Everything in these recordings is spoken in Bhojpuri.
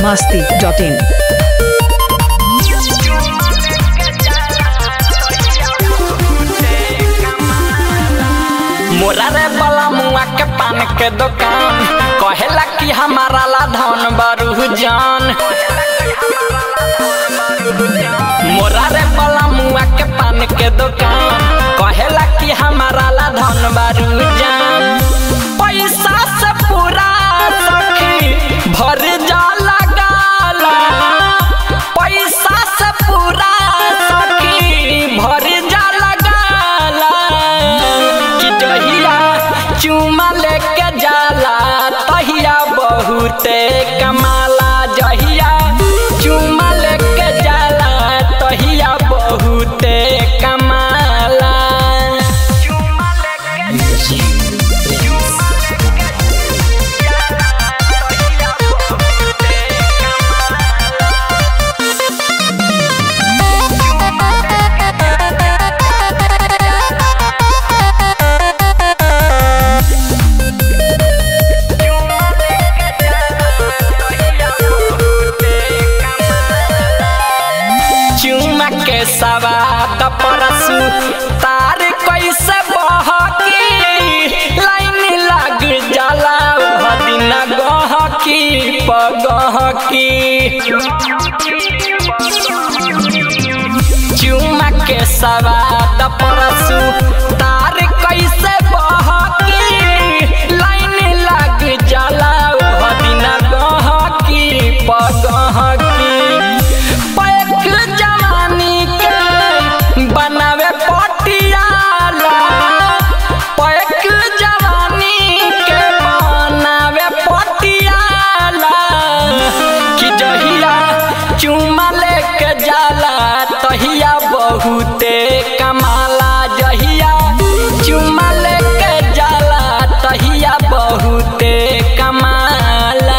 masti.in. मोरा रे बला मुआ के पान के दुकान कहेला कि हमारा ला धन बरू जान मोरा रे बला मुआ के पान के दुकान कहेला कि हमारा ला धन बरू जान पैसा से पूरा सखी भर जाला गाला पैसा से पूरा सखी भर जाला गाला कि जहिया चुमा लेके जाला तहिया बहुते कमाला जहिया चुमा लेके जाला तहिया बहुते कमाला चुमा लेके चुमा के सवाद परसु तार कैसे बहकी लाइन लग जाला दिन गहकी पगहकी चुमा के सवाद परसु तार कैसे बहकी लाइन लग जाला दिन गहकी पगहकी पैक जवानी के बनावे पटियाला पैक जवानी के बनावे पटियाला कि जहिया चुमा लेके जाला तहिया बहुते कमाला जहिया चुमा लेके जाला तहिया बहुते कमाला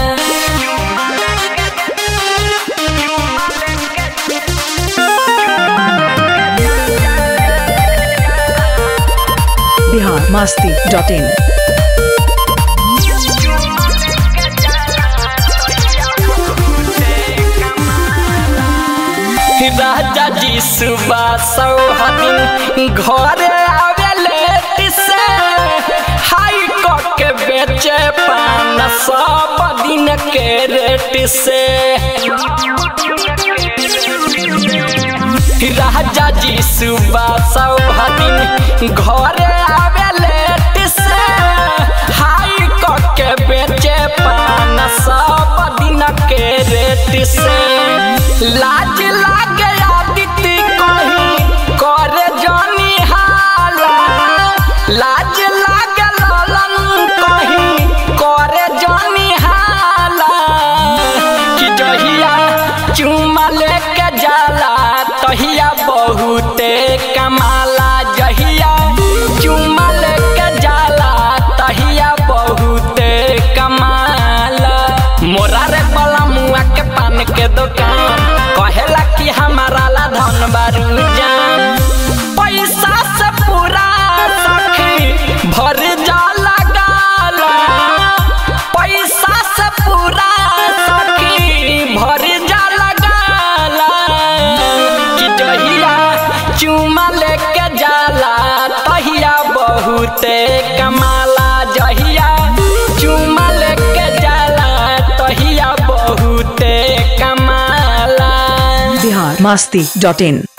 Bihar masti.in. राजा जी सुबह सौहदिन घरे आवेले तिसे हाई कट के बेचे पान सब दिन के रेट से राजा जी सुबह सौहदिन घरे आवेले तिसे हाई कट के बेचे पान सब दिन के रेट से लाज लागे आदित्य कहीं करे जानी हाला लाज लागे ललन कहीं करे जानी हाला कि जहिया चुमा लेके जाला तहिया बहुते कमाला जहिया चुमा लेके जाला तहिया बहुते कमाला मोरा रे बला मुआ के पान के दुकान कहेला कि हमारा ला धन बारू जान पैसा से पूरा सखी भर जाला गाला पैसा से पूरा सखी भर जाला गाला कि जहिया चुमा लेके जाला तहिया बहुते कमाला जहिया चुमा लेके जाला तहिया बहुते कमाला Bihar masti.in.